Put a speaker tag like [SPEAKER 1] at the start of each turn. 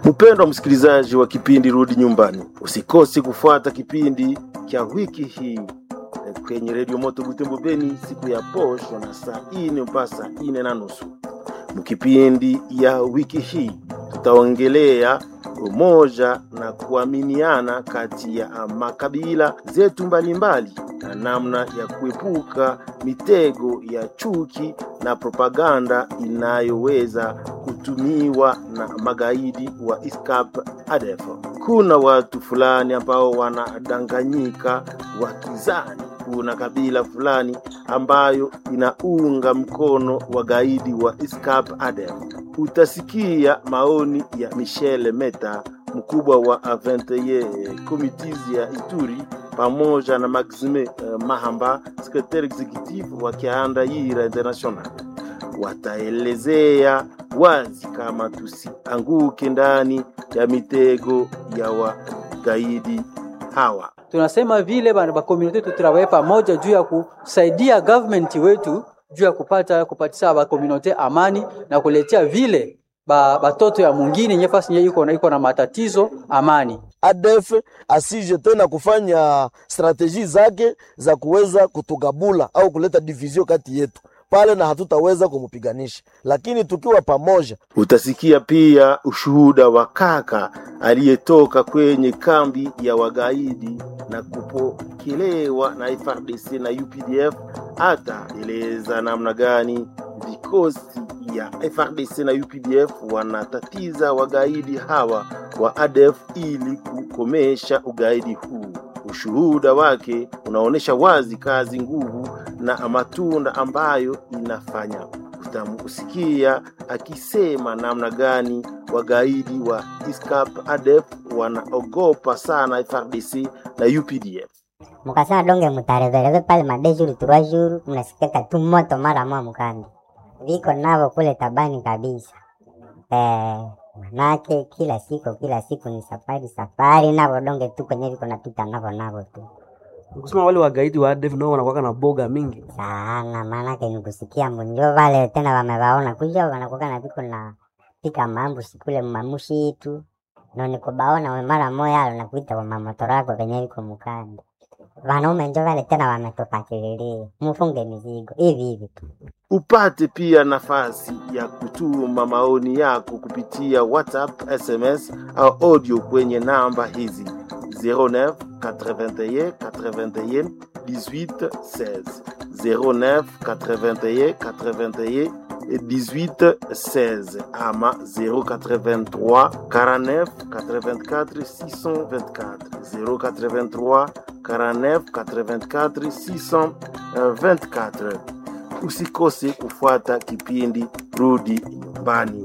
[SPEAKER 1] Mpendwa msikilizaji wa kipindi Rudi Nyumbani, usikose kufuata kipindi cha wiki hii kwenye redio Moto Butembo Beni siku ya posho na saa ine mpaka saa ine na nusu. Mkipindi ya wiki hii tutaongelea umoja na kuaminiana kati ya makabila zetu mbalimbali na namna ya kuepuka mitego ya chuki na propaganda inayoweza kutumiwa na magaidi wa ISCAP ADF. Kuna watu fulani ambao wanadanganyika wakizani kuna kabila fulani ambayo inaunga mkono wagaidi wa ISCAP ADF. Utasikia maoni ya Michel Meta, mkubwa wa A21 Committees ya Ituri, pamoja na Maxime uh, Mahamba, secretary executive wa Kianda-Yira International. Wataelezea wazi kama tusianguke ndani ya mitego ya wagaidi hawa.
[SPEAKER 2] tunasema vile bana ba community tutrawaye pamoja juu ya kusaidia government wetu juu ya kupata kupatia ba community amani na kuletea vile ba batoto ya mwingine nyefasi nye iko na iko na matatizo amani.
[SPEAKER 3] ADF asije tena kufanya strateji zake za kuweza kutugabula au kuleta division kati yetu pale, na hatutaweza kumupiganisha, lakini tukiwa pamoja.
[SPEAKER 1] Utasikia pia ushuhuda wa kaka aliyetoka kwenye kambi ya wagaidi na kupokelewa na FARDC na UPDF. Hata eleza namna gani vikosi ya FARDC na UPDF wanatatiza wagaidi hawa wa ADF ili kukomesha ugaidi huu. Ushuhuda wake unaonyesha wazi kazi, nguvu na matunda ambayo inafanya. Utamusikia akisema namna gani wagaidi wa ISCAP ADF wanaogopa sana FARDC na UPDF.
[SPEAKER 4] mukasema donge mutarevereve pale madejuru turwajuru mnasikaka tu moto mara mwa mukandi viko navo kule tabani kabisa eh, manake kila siku kila siku ni safari safari navo donge tu kwenye viko napita navo navo tu
[SPEAKER 5] kusema wale wagaidi wa ADF nao wanakuwa na boga mingi
[SPEAKER 4] sana, maanake ni kusikia mbunjo vale tena wamewaona kuja wanakuwa na viko na pika mambushi kule mamushi tu no nikubaona we mara moya alo nakuita kwa mamotora yako venye viko mukandi wanaume njo vale tena wametupakililia mufunge mizigo hivi hivi tu
[SPEAKER 1] Upate pia nafasi ya kutuma maoni yako kupitia WhatsApp, SMS au audio kwenye namba hizi 09 81 81 18 16 09 81 81 18 16 ama 083 49 84 624 083 49 84 624 usikose kufuata kipindi Rudi Nyumbani.